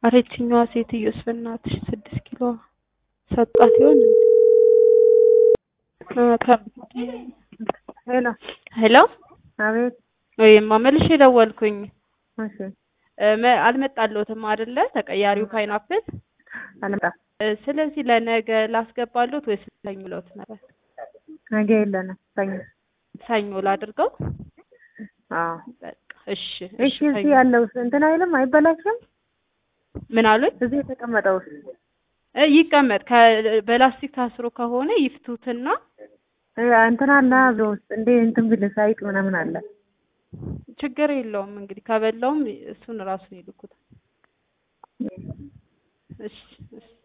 ኧረ ይችኛዋ ሴትዮስ በእናትሽ ስድስት ኪሎ ሰጧት ይሆን እንዴ? እ ከ- ሄሎ ሄሎ አቤት ወይማ መልሼ ደወልኩኝ። እሺ እ መ- አልመጣልዎትም አይደለ? ተቀያሪው ፓይናፕል አልመጣም እ ስለዚህ ለነገ ላስገባልዎት ወይስ ሰኞ ልዎት ነበር? ነገ የለንም ሰኞ ሰኞ ላድርገው? አዎ በቃ እሺ እሺ እዚህ ያለው እንትን አይልም አይበላሽም ምን አሉኝ? እዚህ የተቀመጠው እ ይቀመጥ ከ- በላስቲክ ታስሮ ከሆነ ይፍቱትና እ እንትን አለ አብሮ ውስጥ እንደ እንትን ቢል ሳይቅ ምናምን አለ ችግር የለውም እንግዲህ ከበላውም እሱን ራሱን ይልኩታል። እሺ እሺ